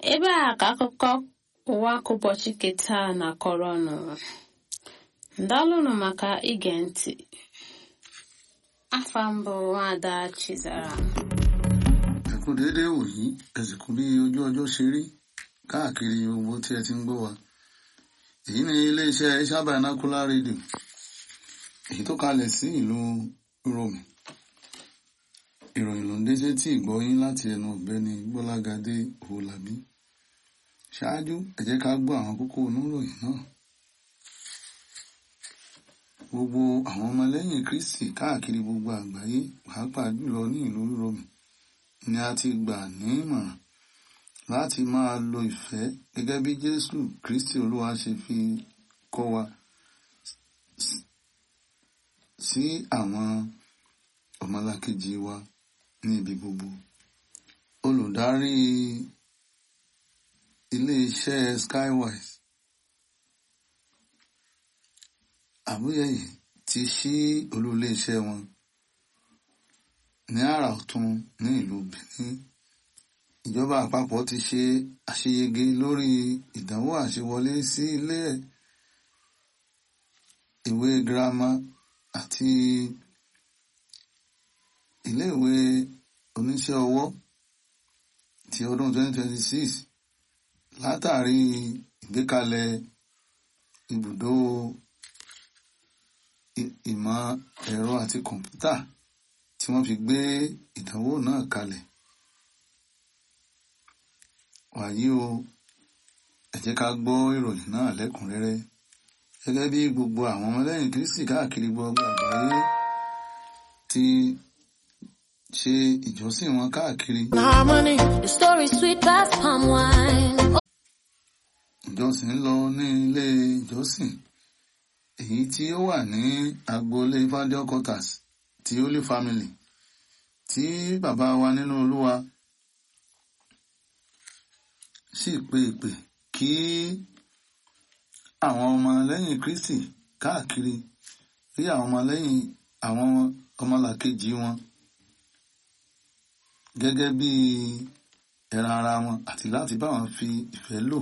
ebe a ka akụkọ ụwa ka ụbọchị keta na-akọrọ ọnụ ndalụnụ maka ige ntị afa mbụ nwada chizara ẹ kú déédéé wòyí ẹ sì kú bí ojú ọjọ́ ṣe rí káàkiri gbogbo tí ẹ ti ń gbọ́ wa èyí ni iléeṣẹ́ Tabernacular Radio èyí tó kalẹ̀ sí ìlú Rome ìròyìn ló ń dé sétí ìgbọ́yín láti ẹnu ọ̀gbẹ́ni Gbọ́lágadé Owólabí ṣáájú ẹ jẹ́ ká gbọ́ àwọn kókó oníròyìn náà gbogbo àwọn ọmọlẹ́yìn Kristi káàkiri gbogbo àgbáyé pàápàá jùlọ ní ìlú Rome ni a ti gbà ní ìmọ̀ràn láti máa lo ìfẹ́ gẹ́gẹ́ bí Jésù Kristi Olúwa ṣe fi kọ́ wa sí àwọn ọmọlàkejì wa ní ibi gbogbo. Olùdarí ilé-iṣẹ́ Skywise Àbúyẹ̀yẹ ti ṣí olú ilé-iṣẹ́ wọn ní àrà ọ̀tún ní ìlú Benin ìjọba àpapọ̀ ti ṣe àṣeyege lórí ìdánwò àṣewọlé sí ilé ìwé girama àti iléèwé oníṣẹ́ ọwọ́ ti ọdún 2026 látàrí ìgbékalẹ̀ ibùdó ìmọ̀ ẹ̀rọ àti kọ̀ǹpútà tí wọ́n fi gbé ìdánwò náà kalẹ̀. wàyí o ẹ jẹ́ ká gbọ́ ìròyìn náà lẹ́kùnrẹ́rẹ́ gẹ́gẹ́ bí gbogbo àwọn ọmọlẹ́yìn Kristi káàkiri gbogbo àgbáyé ti ṣe ìjọsìn wọn káàkiri. Harmony, the story sweet past palm wine. ìjọsìn ń lọ ní ilé ìjọsìn èyí tí ó wà ní agboolé Fadel quarters ti Holy Family tí bàbá wa nínú Olúwa sì pe ìpè kí àwọn ọmọ lẹ́yìn Kristi káàkiri rí àwọn ọmọ lẹ́yìn àwọn ọmọlàkejì wọn gẹ́gẹ́ bí ẹran ara wọn àti láti bá wọn fi ìfẹ́ lò.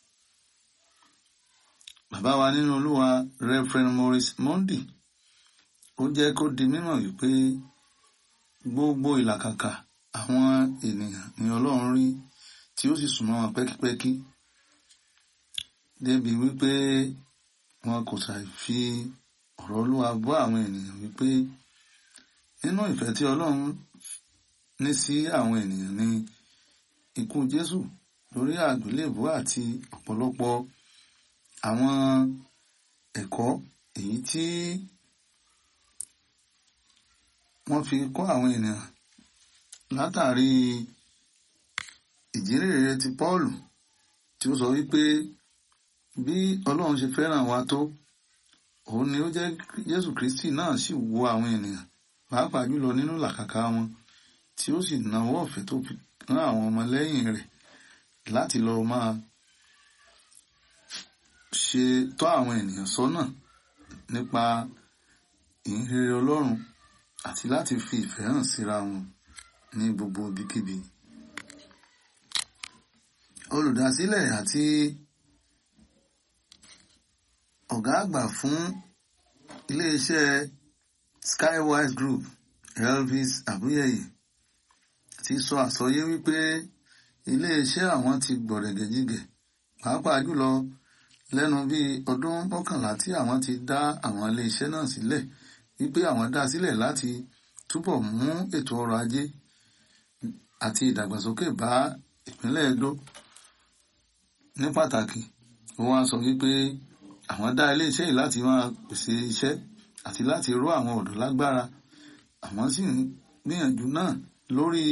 Bàbá wa nínú Olúwa Reverend Maurice Mondi ó jẹ́ kó di mímọ̀ wípé gbogbo ìlàkàkà àwọn ènìyàn ni Ọlọ́run rí tí ó sì súnmọ́ wọn pẹ́kípẹ́kí débi wípé wọn kò ṣàì fi ọ̀rọ̀ Olúwa bọ́ àwọn ènìyàn wípé nínú ìfẹ́ tí Ọlọ́run ní sí àwọn ènìyàn ni ikú Jésù lórí àgbélébùú àti ọ̀pọ̀lọpọ̀ àwọn ẹ̀kọ́ èyí tí wọ́n fi kọ́ àwọn ènìyàn látàrí ìjírèrè ti Pọ́ọ̀lù tí ó sọ wípé bí Ọlọ́run ṣe fẹ́ràn wa tó òun ni ó jẹ́ Jésù Kristi náà sì wo àwọn ènìyàn pàápàá jùlọ nínú làkàkà wọn tí ó sì nawọ́ ọ̀fẹ́ tó fi rán àwọn ọmọlẹ́yìn rẹ̀ láti lọ máa ṣe tọ́ àwọn ènìyàn sọ́nà nípa ìhìnrere Ọlọ́run àti láti fi ìfẹ́ hàn síra wọn ní gbogbo ibikíbi. Olùdásílẹ̀ àti ọ̀gá àgbà fún iléeṣẹ́ Skywise Group Elvis Abuyeye ti sọ àsọyé wípé iléeṣẹ́ àwọn ti gbọ̀rẹ̀gẹ̀jigẹ̀ pàápàá jùlọ lẹ́nu bíi ọdún mọ́kànlá tí àwọn ti dá àwọn iléeṣẹ́ náà sílẹ̀ wípé àwọn dá sílẹ̀ láti túbọ̀ mú ètò ọrọ̀ ajé àti ìdàgbàsókè bá ìpínlẹ̀ Edo ní pàtàkì ó wá sọ wípé àwọn dá iléeṣẹ́ yìí láti máa pèsè iṣẹ́ àti láti ró àwọn ọ̀dọ́ lágbára àwọn sì ń gbìyànjú náà lórí